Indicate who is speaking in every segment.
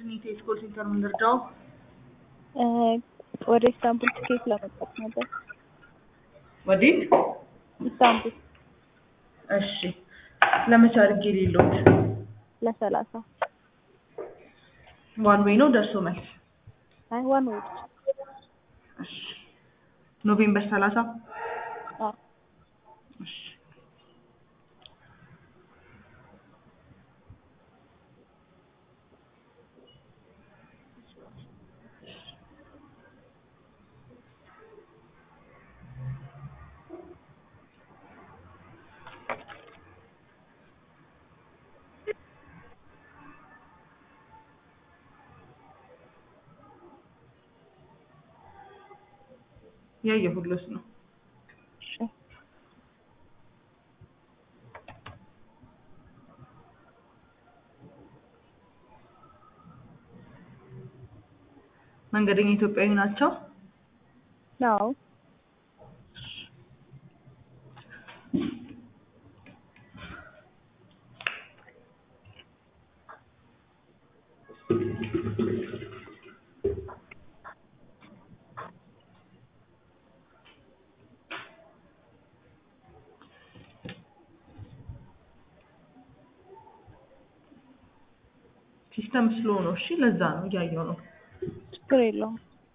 Speaker 1: ኢንተርኔት ኮል ሴንተር የምንረዳው
Speaker 2: ወደ ኢስታንቡል ትኬት ለመግዛት ነበር።
Speaker 1: ወዴት?
Speaker 2: ኢስታንቡል
Speaker 1: እሺ ለመቼ አድርጌ ሌሎት
Speaker 2: ለሰላሳ
Speaker 1: ዋን ዌይ ነው ደርሶ መልስ?
Speaker 2: አይ ዋን ወይ ብቻ።
Speaker 1: እሺ ኖቬምበር ሰላሳ
Speaker 2: አዎ
Speaker 1: እሺ ያየሁልሽ ነው።
Speaker 2: እሺ
Speaker 1: መንገደኛ ኢትዮጵያዊ ናቸው?
Speaker 2: አዎ
Speaker 1: ሲስተም ስሎ ነው። እሺ ለዛ ነው እያየው ነው።
Speaker 2: ችግር የለውም።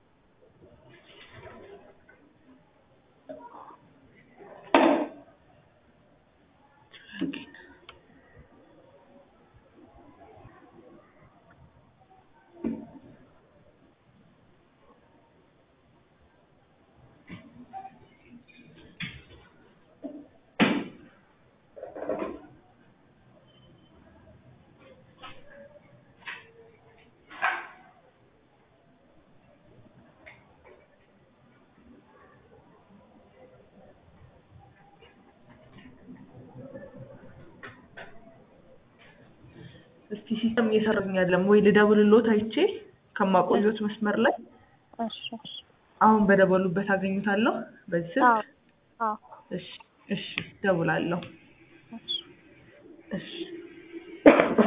Speaker 1: እስቲ ሲስተም እየሰራኝ አይደለም ወይ ልደውልልዎት አይቼ ከማቆየት መስመር ላይ
Speaker 2: እሺ እሺ
Speaker 1: አሁን በደወሉበት አገኙታለሁ በዚህ
Speaker 2: አዎ
Speaker 1: ስልክ
Speaker 2: አዎ
Speaker 1: እሺ እሺ ደውላለሁ
Speaker 2: እሺ
Speaker 1: እሺ